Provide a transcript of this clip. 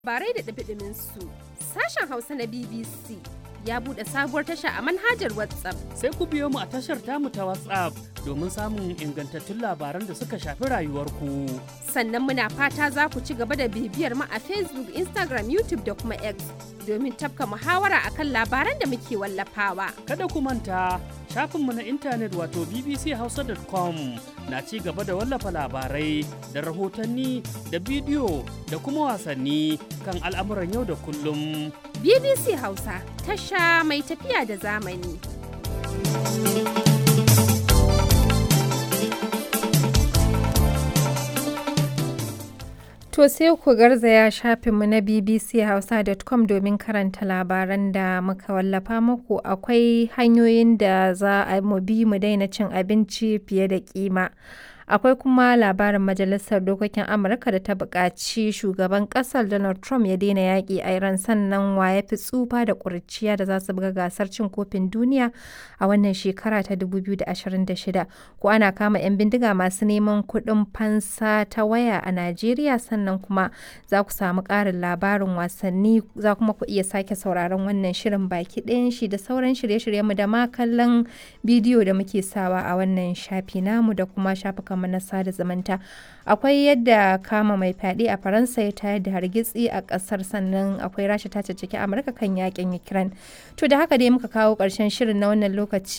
labarai da ɗumi su sashen hausa na bbc ya buɗe sabuwar tasha a manhajar whatsapp sai ku biyo mu a tashar tamu ta whatsapp domin samun ingantattun labaran da suka shafi rayuwarku sannan muna fata za ku ci gaba da bibiyar mu a facebook instagram youtube da kuma x domin tafka muhawara akan labaran da muke wallafawa kada ku manta shafinmu na intanet wato bbchausa.com na ci gaba da wallafa labarai da rahotanni da bidiyo da kuma wasanni kan al'amuran yau da kullum bbc hausa tasha mai tafiya da zamani To sai ku garzaya shafinmu na bbchausa.com domin karanta labaran da muka wallafa muku akwai hanyoyin da za a mu bi mu daina cin abinci fiye da kima. Akwai kuma labarin Majalisar Dokokin Amurka da ta buƙaci shugaban ƙasar Donald Trump ya daina yaƙi a Iran sannan wa ya fi tsufa da ƙuriciya da za su buga gasar cin kofin duniya a wannan shekara ta 2026. Ko ana kama 'yan bindiga masu neman kuɗin fansa ta waya a Najeriya sannan kuma za ku samu ƙarin labarin wasanni za kuma ku iya sake sauraron wannan shirin baki ɗayan shi da sauran shirye-shiryenmu da ma kallon bidiyo da muke sawa a wannan shafi namu da kuma shafukan mu na sada zumunta akwai yadda kama mai fyaɗe a faransa ya tayar da hargitsi a ƙasar sannan akwai rasha ta caccaki amurka kan yakin ukraine to da haka dai muka kawo ƙarshen shirin na wannan lokaci